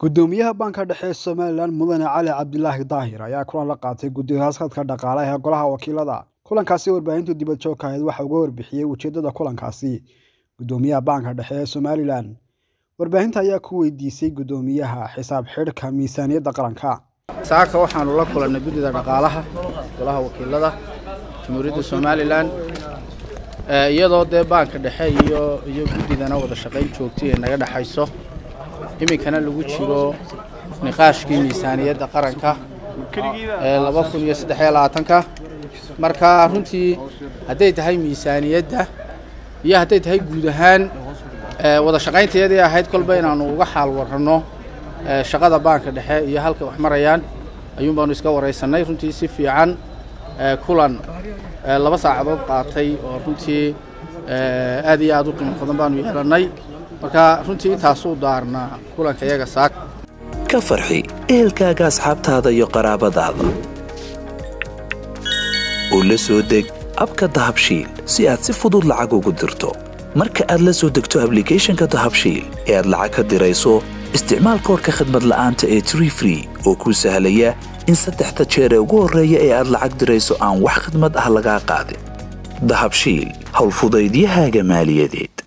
gudoomiyaha banka dhexe ee somalilan mudane cali cabdilaahi daahir ayaa kulan la qaatay guddiga haskadka dhaqaalaha ee golaha wakiilada kulankaasi warbaahintu dibad joogka ahayd waxa uga warbixiyey ujeedada kulankaasi gudoomiyaha banka dhexe ee somalilan warbaahinta ayaa ku weydiisay gudoomiyaha xisaab xidhka miisaaniyadda qaranka saaka waxaanu la kulannay guddida dhaqaalaha golaha wakiilada jamhuuriyadda somalilan iyadoo dee baanka dhexe iyo iyo guddidana wada shaqayn joogtay ee naga dhexayso iminkana lagu jiro niqaashkii miisaaniyadda qaranka ee laba kun iyo saddex iyo labaatanka marka runtii hadday tahay miisaaniyadda iyo hadday tahay guud ahaan wada shaqayntayadii ahayd kolba inaanu uga xaal waranno shaqada baanka dhexe iyo halkay wax marayaan ayuun baanu iska waraysannay runtii si fiican kulan laba saacadood qaatay oo runtii aad iyo aad u qiimo badan baanu yeelannay marka runtii intaasuu daarnaa kulanka iyaga saak ka farxi ehelkaaga asxaabtaada iyo qaraabadaada oo la soo deg abka dahabshiil si aad si fudud lacag ugu dirto marka aad la soo degto ablicathonka dahabshiil ee aad lacag ka dirayso isticmaal koorka khadmad la'aanta ee tree free oo kuu sahlaya in saddexda jeer ee ugu horreeya ee aad lacag dirayso aan wax khadmad ah lagaa qaadin dahabshiil howlfudaydiyahaaga maaliyadeed